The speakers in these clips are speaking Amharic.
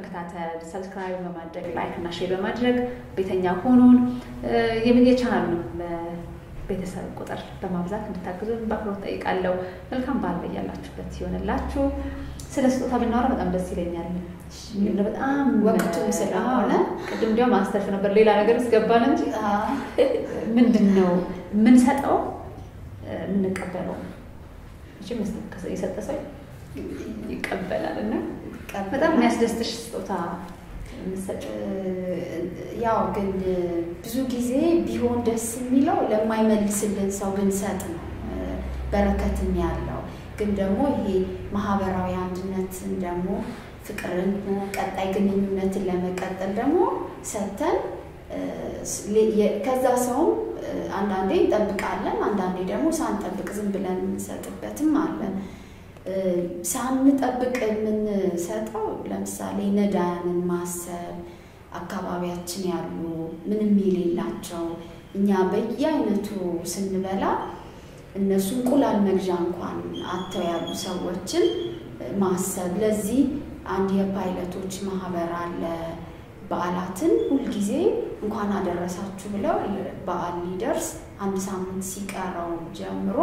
በመከታተል ሰብስክራይብ በማድረግ ላይክ እና ሼር በማድረግ ቤተኛ ሆኑን የቻናሉንም ቤተሰብ ቁጥር በማብዛት እንድታግዙን በአክብሮት ጠይቃለሁ። መልካም በዓል በያላችሁበት ሲሆንላችሁ። ስለ ስጦታ ብናወራ በጣም ደስ ይለኛል። በጣም ወቅቱም ስለሆነ ቅድም እንዲያውም አንስተሽ ነበር ሌላ ነገር ውስጥ ገባን እንጂ ምንድን ነው የምንሰጠው የምንቀበለው የሰጠ ሰው ይቀበላል እና በጣም የሚያስደስትሽ ስጦታ ያው ግን ብዙ ጊዜ ቢሆን ደስ የሚለው ለማይመልስልን ሰው ብንሰጥ ነው በረከትም ያለው። ግን ደግሞ ይሄ ማህበራዊ አንድነትን ደግሞ ፍቅርን፣ ቀጣይ ግንኙነትን ለመቀጠል ደግሞ ሰጥተን ከዛ ሰውም አንዳንዴ እንጠብቃለን፣ አንዳንዴ ደግሞ ሳንጠብቅ ዝም ብለን የምንሰጥበትም አለን። ሳንጠብቅ የምንሰጠው ለምሳሌ ነዳያንን ማሰብ፣ አካባቢያችን ያሉ ምንም የሌላቸው እኛ በየአይነቱ ስንበላ እነሱ እንቁላል መግዣ እንኳን አጥተው ያሉ ሰዎችን ማሰብ። ለዚህ አንድ የፓይለቶች ማህበር አለ። በዓላትን ሁልጊዜ እንኳን አደረሳችሁ ብለው በዓል ሊደርስ አንድ ሳምንት ሲቀረው ጀምሮ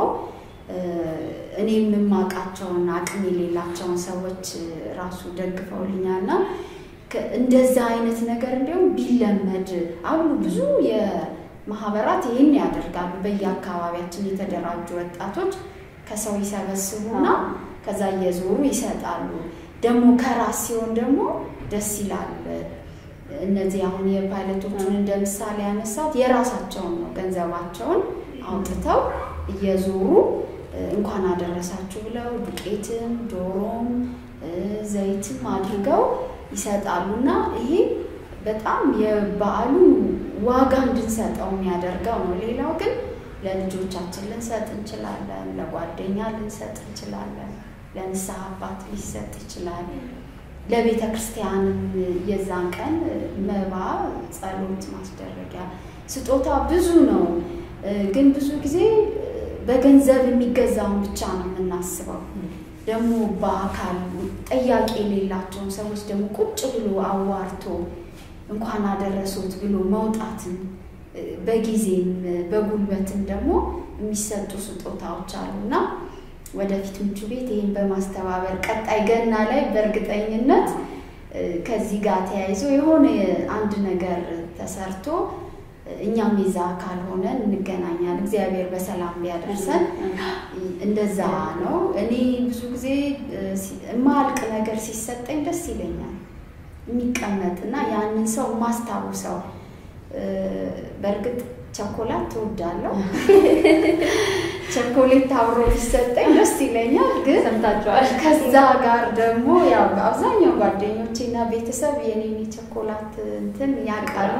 እኔ የምማቃቸውን አቅም የሌላቸውን ሰዎች ራሱ ደግፈውልኛልና እንደዛ አይነት ነገር እንዲሁም ቢለመድ አሉ ብዙ የማህበራት ይህን ያደርጋሉ። በየአካባቢያችን የተደራጁ ወጣቶች ከሰው ይሰበስቡና ከዛ እየዞሩ ይሰጣሉ። ደግሞ ከራስ ሲሆን ደግሞ ደስ ይላል። እነዚህ አሁን የፓይለቶቹን እንደ ምሳሌ ያነሳት የራሳቸውን ነው ገንዘባቸውን አውጥተው እየዞሩ እንኳን አደረሳችሁ ብለው ዱቄትም ዶሮም ዘይትም አድርገው ይሰጣሉ እና ይሄ በጣም የበዓሉ ዋጋ እንድንሰጠው የሚያደርገው ነው። ሌላው ግን ለልጆቻችን ልንሰጥ እንችላለን፣ ለጓደኛ ልንሰጥ እንችላለን፣ ለንስሐ አባት ሊሰጥ ይችላል። ለቤተ ክርስቲያንም የዛን ቀን መባ፣ ጸሎት ማስደረጊያ ስጦታ ብዙ ነው። ግን ብዙ ጊዜ በገንዘብ የሚገዛውን ብቻ ነው የምናስበው። ደግሞ በአካል ጠያቂ የሌላቸውን ሰዎች ደግሞ ቁጭ ብሎ አዋርቶ እንኳን አደረሱት ብሎ መውጣትን በጊዜም በጉልበትም ደግሞ የሚሰጡ ስጦታዎች አሉና ወደፊት ምቹ ቤት ይህን በማስተባበር ቀጣይ ገና ላይ በእርግጠኝነት ከዚህ ጋር ተያይዞ የሆነ አንድ ነገር ተሰርቶ እኛም የዛ አካል ሆነን እንገናኛለን። እግዚአብሔር በሰላም ቢያደርሰን እንደዛ ነው። እኔ ብዙ ጊዜ የማያልቅ ነገር ሲሰጠኝ ደስ ይለኛል። የሚቀመጥ እና ያንን ሰው ማስታውሰው በእርግጥ ቸኮላት ትወዳለሁ። ቸኮሌት አብሮ ቢሰጠኝ ደስ ይለኛል። ግን ሰምታችኋል። ከዛ ጋር ደግሞ ያው አብዛኛው ጓደኞቼ እና ቤተሰብ የኔን የቸኮላት እንትን ያውቃሉ።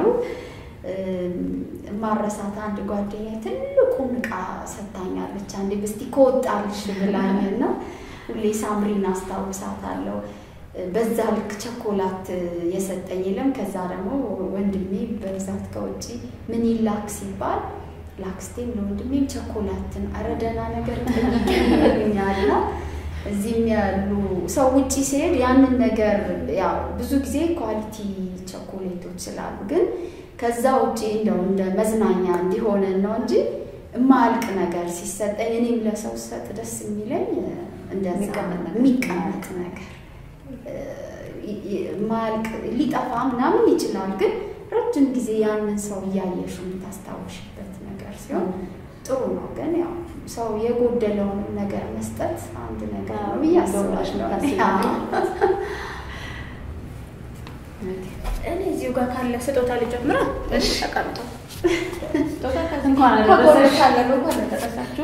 ማረሳት አንድ ጓደኛ ትልቁን እቃ ሰጥታኛለች። አንዴ በስቲ ከወጣልሽ ብላኝና ሁሌ ሳምሪን አስታውሳታለሁ። በዛ ልክ ቸኮላት የሰጠኝ የለም። ከዛ ደግሞ ወንድሜ በብዛት ከውጭ ምን ይላክ ሲባል ላክስቴም ለወንድሜም ቸኮላትን ኧረ ደህና ነገር ይገኛልና እዚህም ያሉ ሰው ውጭ ሲሄድ ያንን ነገር ያው ብዙ ጊዜ ኳሊቲ ቸኮሌቶች ስላሉ ግን ከዛ ውጭ እንደው እንደ መዝናኛ እንዲሆነን ነው እንጂ የማያልቅ ነገር ሲሰጠኝ እኔም ለሰው ሰጥ ደስ የሚለኝ እንደዛ የሚቀመጥ ነገር ማያልቅ ሊጠፋ ምናምን ይችላል፣ ግን ረጅም ጊዜ ያንን ሰው እያየሽ የምታስታውሽበት ነገር ሲሆን ጥሩ ነው። ግን ያው ሰው የጎደለውን ነገር መስጠት አንድ ነገር ነው ብዬ አስባለሁ። እኔ እዚሁ ጋር ካለ ስጦታ ልጀምራ። እሺ ተቀምጦ ስጦታ እንኳን ከጎረቤት ካለ ነው እንኳን አደረሳችሁ።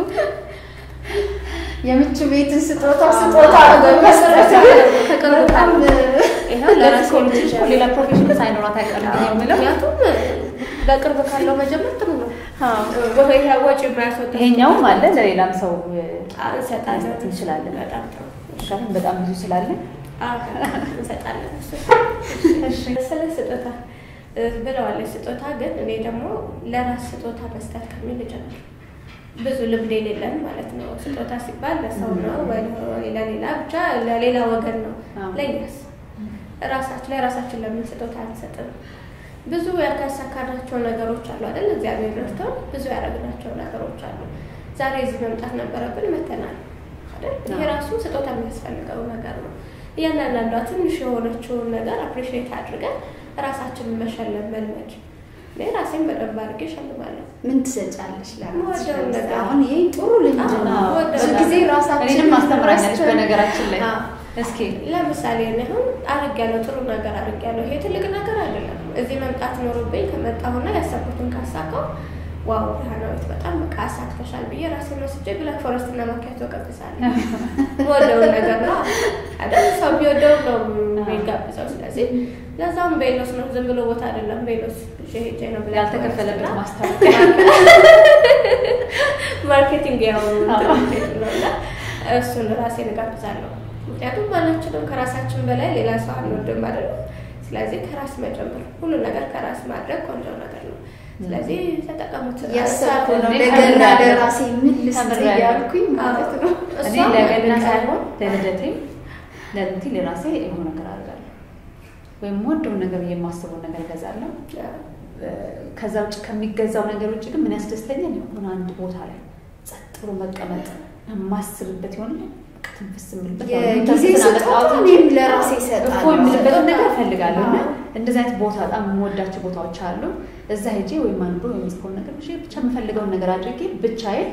የምቹ ቤትን ስጦታ ስጦታ መስጠት ከቅርብ ካለ ይኸው ለራሴ ልጅ ሌላ ፕሮፌሽን ሳይኖራት አይቀርም የምለው ምክንያቱም በቅርብ ካለው መጀመር ጥሩ ነው። ይሄ ወጪ የማያስወጣ ይሄኛውም አለ ለሌላም ሰው እንሰጣለን መስጠት እንችላለን። በጣም ጥሩ ምክንያቱም በጣም ብዙ ስላለ አዎ፣ እንሰጣለን። እሱ ስለ ስጦታ ብለዋለች። ስጦታ ግን እኔ ደግሞ ለራስ ስጦታ መስጠት ከሚል ጀምር ብዙ ልምድ የሌለን ማለት ነው። ስጦታ ሲባል ለሰው ነው ወይ ለሌላ ብቻ ለሌላ ወገን ነው። አዎ። ለእኛስ ራሳችን ለራሳችን ለምን ስጦታ አንሰጥም? ብዙ ያልተሳካናቸው ነገሮች አሉ አይደል? እግዚአብሔር ረድቶን ብዙ ያደረግናቸው ነገሮች አሉ። ዛሬ እዚህ መምጣት ነበረብን፣ መተናል አይደል? ይሄ ራሱ ስጦታ የሚያስፈልገው ነገር ነው። እያንዳንዷ ትንሽ የሆነችውን ነገር አፕሪሺየት አድርገን ራሳችንን መሸለም መልመድ። እኔ ራሴን በደንብ አድርጌ እሸልማለሁ። ምን ትሰጫለሽ ለራስሽ? ወደው ነገር። አሁን ይሄ ጥሩ ልምድ ነው። አዎ፣ ብዙ ወደው ጊዜ እኔንም ራሳችንን አስተምራኛለች ረስተን- በነገራችን ላይ አዎ። እስኪ ለምሳሌ እኔ አሁን አድርጌያለሁ፣ ጥሩ ነገር አድርጌያለሁ። ይሄ ትልቅ ነገር አይደለም። እዚህ መምጣት ኖሮብኝ ከመጣሁና ያሰብኩትን ካሳካው ዋው ብርሃናዊት በጣም በቃ አሳክተሻል ብዬ ራሴን ወስጄ ብላክ ፎረስት እና ማኪያቶ ቀብሳለሁ። ወደውን ነገር ነው አይደል? ሰው ቢወደው ነው የሚጋብዘው። ስለዚህ ለዛም ቤሎስ ነው፣ ዝም ብሎ ቦታ አይደለም። ቤሎስ ይዤ ሄጄ ነው ብላ ያልተከፈለበት ማስታወቂያ ማርኬቲንግ ያው እንትን ነው እና እሱን ራሴን እጋብዛለሁ። ምክንያቱም ማናችንም ከራሳችን በላይ ሌላ ሰው አንወድም አይደለ? ስለዚህ ከራስ መጀመር ሁሉ ነገር ከራስ ማድረግ ቆንጆ ነገር ነው። ስለዚህ ተጠቀሙት። እያሰብኩ ነው እኔ ለገና ተምሬያለሁ። ለራሴ ምን ልስጥ ተምሬያለሁ። እያልኩኝ ማለት ነው። እኔ እሷም ለገና ነገር ሳይሆን ለልደቴ ለልደቴ ለራሴ የሆነ ነገር አደርጋለሁ ወይም ወደውን ነገር የማስበውን ነገር እገዛለሁ። ከዛ ውጭ ከሚገዛው ነገር ውጭ ግን ምን ያስደስተኛል? የሆነ አንድ ቦታ ላይ ጸጥ ብሎ መቀመጥ የማስብበት ይሆን በቃ ትንፍስ የምልበት የጊዜ ስጦታ እኔም ለራሴ እሰጣለሁ። እኮ የምልበትን ነገር እፈልጋለሁ እና እንደዚህ አይነት ቦታ በጣም የምወዳቸው ቦታዎች አሉ። እዛ ሄጄ ወይም አንዱ ወይም የምጽፈውን ነገር ብቻ ብቻ የምፈልገውን ነገር አድርጌ ብቻዬን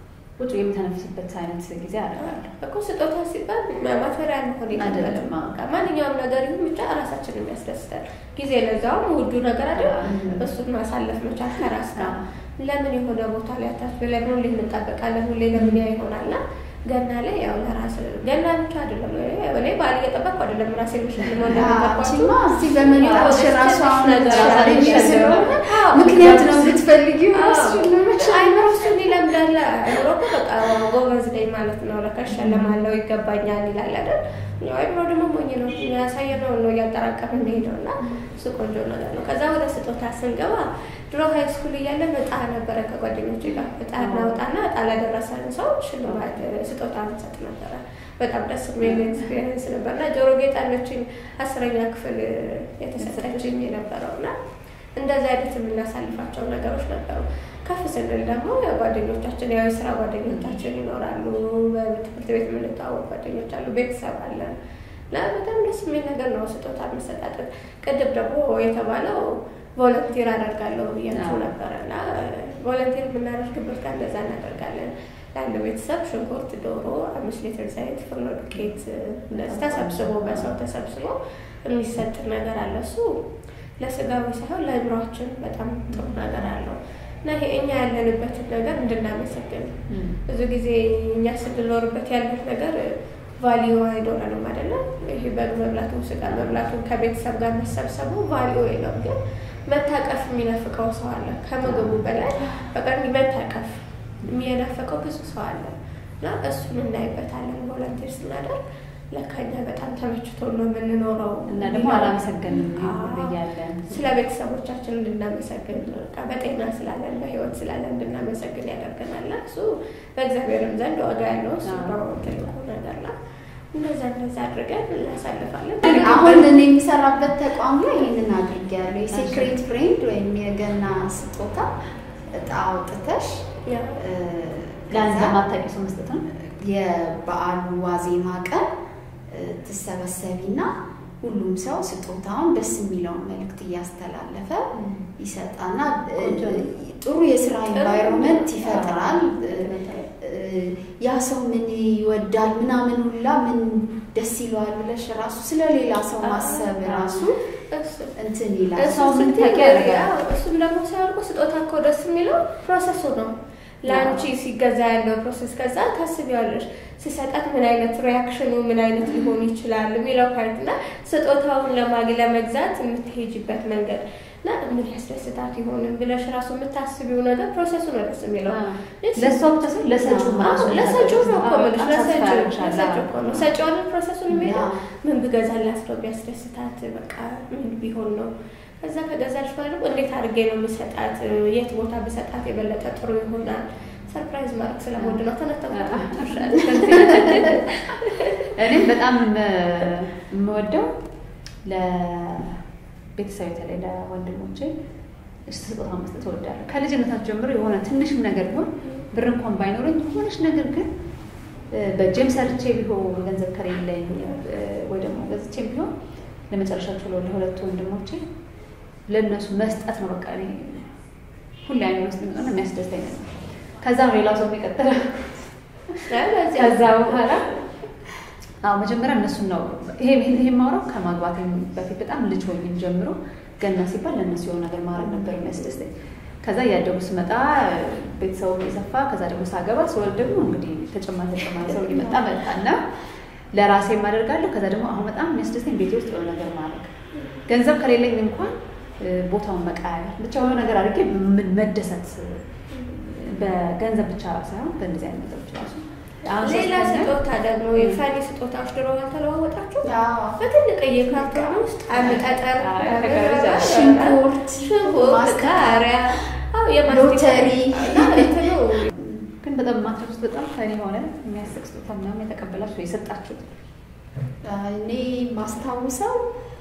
ቁጭ የምተነፍስበት አይነት ጊዜ አደርጋለሁ። እኮ ስጦታ ሲባል ማቴሪያል መሆን አይደለም። የለበትም። በቃ ማንኛውም ነገር ይሁን ብቻ ራሳችንን የሚያስደስተን ጊዜ ለዛውም ውዱ ነገር አይደል? እሱን ማሳለፍ መቻል ከራስ ጋር ለምን የሆነ ቦታ ላይ አታች ለምን ሁሌ እንጠበቃለን? ሁሌ ለምን ያ ይሆናልና ገና ላይ ያው ለራስ ገና ብቻ አይደለም። እኔ በዓል እየጠበቅኩ አይደለም ራሴ ምሽልሞ አንቺማ እዚህ በመምጣትሽ ራሱ አሁን ነገር ቻሌንጅ አሳይሻለሁ። ስለሆነ አዎ፣ ምክንያት ነው የምትፈልጊው ራስሽን ለመቻል። አይምሮ እሱ ይለምዳል። አይምሮ እኮ በቃ ጎበዝ ነኝ ማለት ነው። ለካ እሸለማለሁ ይገባኛል ይላል አይደል? ያው አይምሮ ደግሞ ሞኝ ነው። ያሳየነው ነው እያጠራቀም የሚሄደው እና እሱ ቆንጆ ነገር ነው። ከዛ ወደ ስጦታ ስንገባ ድሮ ሀይ ስኩል እያለን እጣ ነበረ ከጓደኞች ጋር እጣ እናወጣና እጣ ለደረሰን ሰው ሽልማት ስጦታ እንሰጥ ነበረ። በጣም ደስ የሚል ኤክስፔሪንስ ነበር እና ጆሮ ጌጥ አለችኝ አስረኛ ክፍል የተሰጠችኝ የነበረው እና እንደዚህ አይነት የምናሳልፋቸው ነገሮች ነበሩ። ከፍ ስንል ደግሞ ጓደኞቻችን ያው የስራ ጓደኞቻችን ይኖራሉ። በትምህርት ቤት የምንተዋወቅ ጓደኞች አሉ። ቤተሰብ አለን እና በጣም ደስ የሚል ነገር ነው ስጦታ መሰጣጠት። ቅድም ደግሞ የተባለው ቮለንቲር አደርጋለሁ ብያቸው ነበረ እና ቮለንቲር የምናደርግበት ቀን እንደዛ እናደርጋለን። ለአንድ ቤተሰብ ሽንኩርት፣ ዶሮ፣ አምስት ሊትር ዘይት፣ ፍርኖ ዱቄት እንደዚህ ተሰብስቦ በሰው ተሰብስቦ የሚሰጥ ነገር አለ። እሱ ለስጋዊ ሳይሆን ለአእምሯችን በጣም ጥሩ ነገር አለው እና ይሄ እኛ ያለንበትን ነገር እንድናመሰግን ብዙ ጊዜ እኛ ስንኖርበት ያለን ነገር ቫሊዩ አይኖረንም አይደለም። ይሄ በግ መብላቱ ስጋ መብላቱ ከቤተሰብ ጋር መሰብሰቡ ቫሊዩ የለም። ግን መታቀፍ የሚነፍቀው ሰው አለ። ከምግቡ በላይ በቃ መታቀፍ የሚናፍቀው ብዙ ሰው አለ እና እሱን እናይበታለን። ቮለንቲር ስናደርግ ለካ እኛ በጣም ተመችቶ ነው የምንኖረው እና ደግሞ አላመሰገንም ብያለን ስለ ቤተሰቦቻችን እንድናመሰግን በቃ በጤና ስላለን በህይወት ስላለን እንድናመሰግን ያደርገናል። እና እሱ በእግዚአብሔርም ዘንድ ዋጋ ያለው እሱ ነው ትልቁ ነገር ላ እንደዛ እንደዛ አድርገን እናሳልፋለን። አሁን እኔ የሚሰራበት ተቋም ላይ ይህንን አድርጌያለሁ። የሴክሬት ፍሬንድ ወይም የገና ስጦታ እጣ አውጥተሽ ያው ለአንድ ከዛ ለማታውቂው ሰው መስጠት ነው። የበዓሉ ዋዜማ ቀን ትሰበሰቢና ሁሉም ሰው ስጦታውን ደስ የሚለውን መልእክት እያስተላለፈ ይሰጣና ቆንጆ ነው። ጥሩ የስራ ኤንቫይሮንመንት ይፈጥራል። ያ ሰው ምን ይወዳል ምናምን ሁላ ምን ደስ ይለዋል ብለሽ ራሱ ስለ ሌላ ሰው ማሰብ ራሱ እሱ እንትን ይላል። እሱ ሰው ምን ስትይ ታውቂ ያደርጋል። አዎ፣ እሱም ደግሞ ሲያልቁ ስጦታ እኮ ደስ የሚለው ፕሮሰሱ ነው። ለአንቺ ሲገዛ ያለው ፕሮሰስ ከዛ ታስቢዋለሽ። ሲሰጣት ምን አይነት ሪያክሽኑ ምን አይነት ሊሆን ይችላል የሚለው ፓርት እና ስጦታውን ለማግ ለመግዛት የምትሄጅበት መንገድ እና ምን ያስደስታት ይሆንም ብለሽ ራሱ የምታስቢው ነገር ፕሮሰሱ ነው ደስ የሚለው። ለእሷ ብቻ ሳይሆን ለሰጪው ራሱ አዎ፣ ለሰጪው ነው እኮ የምልሽ፣ በጣም ተስፋ ለሰጪው ያደርግሻል። ለሰጪው እኮ ነው። ሰጪዋን ፕሮሰሱን የሚለው ያ። ምን ብገዛላት ነው ቢያስደስታት፣ በቃ ምን ቢሆን ነው። ከዛ ከገዛች በኋላ ደግሞ እንዴት አድርጌ ነው የምሰጣት፣ የት ቦታ ብሰጣት የበለጠ ጥሩ ይሆናል። ሰርፕራይዝ ማድረግ ስለምወድ ነው። ተነተኩ እኔም በጣም የምወደው ለቤተሰብ በተለይ ለወንድሞቼ ስጦታ መስጠት እወዳለሁ። ከልጅነታቸው ጀምሮ የሆነ ትንሽም ነገር ቢሆን ብር እንኳን ባይኖረኝ የሆነች ነገር ግን በእጄም ሰርቼ ቢሆን ገንዘብ ከሌለኝ ወይ ደግሞ ገዝቼም ቢሆን ለመጨረሻቸው ለሁለቱ ወንድሞቼ ለእነሱ መስጠት ነው። በቃ እኔ ሁሌ አይነት ውስጥ የሚሆነ የሚያስደስተኝ ነገር ከዛ ሌላው ሰው የቀጠለ ከዛ በኋላ አዎ መጀመሪያ እነሱን ነው ይሄ ይሄ የማወራው ከማግባት በፊት በጣም ልጅ ሆኜም ጀምሮ ገና ሲባል ለእነሱ የሆነ ነገር ማድረግ ነበር የሚያስደስተኝ። ከዛ እያደጉ ስመጣ ቤተሰቡ የሰፋ ከዛ ደግሞ ሳገባ ስወልድ ደግሞ እንግዲህ ተጨማሪ ተጨማሪ ሰው እየመጣ መጣና ለራሴ የማደርጋለሁ። ከዛ ደግሞ አሁን በጣም የሚያስደስተኝ ቤቴ ውስጥ የሆነ ነገር ማድረግ ገንዘብ ከሌለኝ እንኳን ቦታውን መቀያየር ብቻ የሆነ ነገር አድርጌ መደሰት በገንዘብ ብቻ ሳይሆን በእንደዚህ አይነት ነገሮች ራሱ ሌላ ስጦታ ደግሞ የፋኒ ስጦታዎች ድሮ አልተለዋወጣችሁ? በትልቅዬ ካርቶን ውስጥ አንድ ጠጠር፣ ሽንኩርት፣ ሽንኩርት፣ ቃሪያ፣ ሎተሪ እንትኑ ግን በጣም ማትረፍ ውስጥ በጣም ፈኒ የሆነ የሚያስቅ ስጦታ ምናምን የተቀበላችሁ የሰጣችሁት እኔ ማስታውሰው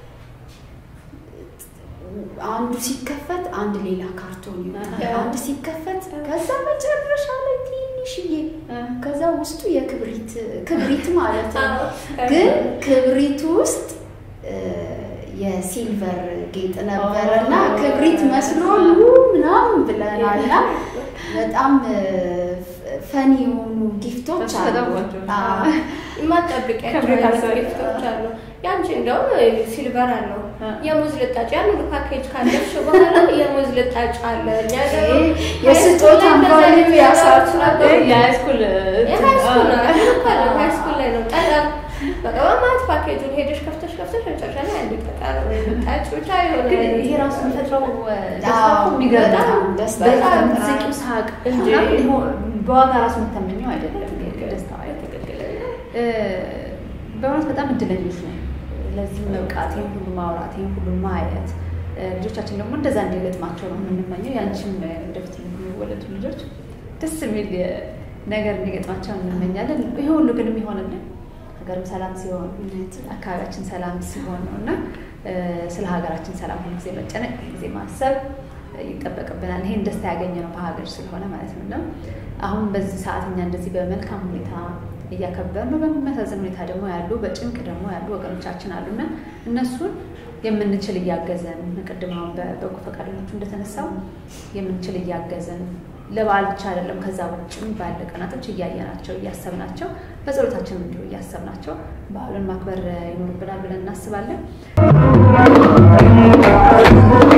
አንዱ ሲከፈት አንድ ሌላ ካርቶን ይወጣል። አንድ ሲከፈት ከዛ መጨረሻ ላይ ትንሽዬ ከዛ ውስጡ የክብሪት ክብሪት ማለት ነው። ግን ክብሪት ውስጥ የሲልቨር ጌጥ ነበረ እና ክብሪት መስሎ ምናምን ብለናልና በጣም ፈኒ የሆኑ ጊፍቶች አሉ። የማጠብቂያቸው ጊፍቶች አሉ። ያንቺ እንደውም ሲልቨር አለው የሙዝ ልጣጭ ያን ሁሉ ፓኬጅ ካለፍሽ በኋላ የሙዝ ልጣጭ አለ። እኛ ደግሞ የስጦታ ቫልዩ ያሳቱ ነበር። የሃይስኩል የሃይስኩል ነው ሃይስኩል ላይ ነው ጠጠር በቃ በማለት ፓኬጁን ሄደሽ ከፍተሽ ከፍተሽ መጨረሻ ላይ አንድ ጠጠር ልጣጭ ብቻ የሆነ ግን ይሄ ራሱ የሚፈጥረው ደስታ እኮ የሚገርም በጣም ነው። ደስታ በጣም ይፈጥራል። ዝቂው ሳቅ እንጂ በዋጋ ራሱ የምታመኘው አይደለም። ደስታው እ በእውነት በጣም እድለኞች ነው። ለዚህ መብቃት፣ ይህን ሁሉ ማውራት፣ ይህን ሁሉ ማየት ልጆቻችን ደግሞ እንደዛ እንዲገጥማቸው ነው የምንመኘው። ያንቺም ወደፊት የሚወለዱ ልጆች ደስ የሚል ነገር እንዲገጥማቸው እንመኛለን። ይሄ ሁሉ ግን የሚሆንልን ሀገርም ሰላም ሲሆን አካባቢያችን ሰላም ሲሆን ነው እና ስለ ሀገራችን ሰላም ሁሉ ጊዜ መጨነቅ ጊዜ ማሰብ ይጠበቅብናል። ይሄን ደስታ ያገኘ ነው በሀገር ስለሆነ ማለት ነው እና አሁን በዚህ ሰዓት እኛ እንደዚህ በመልካም ሁኔታ እያከበር ነው። በሚያሳዝን ሁኔታ ደግሞ ያሉ በጭንቅ ደግሞ ያሉ ወገኖቻችን አሉና እነሱን የምንችል እያገዘን ቅድም አሁን በበጎ ፈቃደኞቹ እንደተነሳው የምንችል እያገዘን ለበዓል ብቻ አይደለም ከዛ ውጭም ባለ ቀናቶች እያየናቸው እያሰብናቸው በጸሎታችን እንዲሁ እያሰብናቸው በዓሉን ማክበር ይኖርብናል ብለን እናስባለን።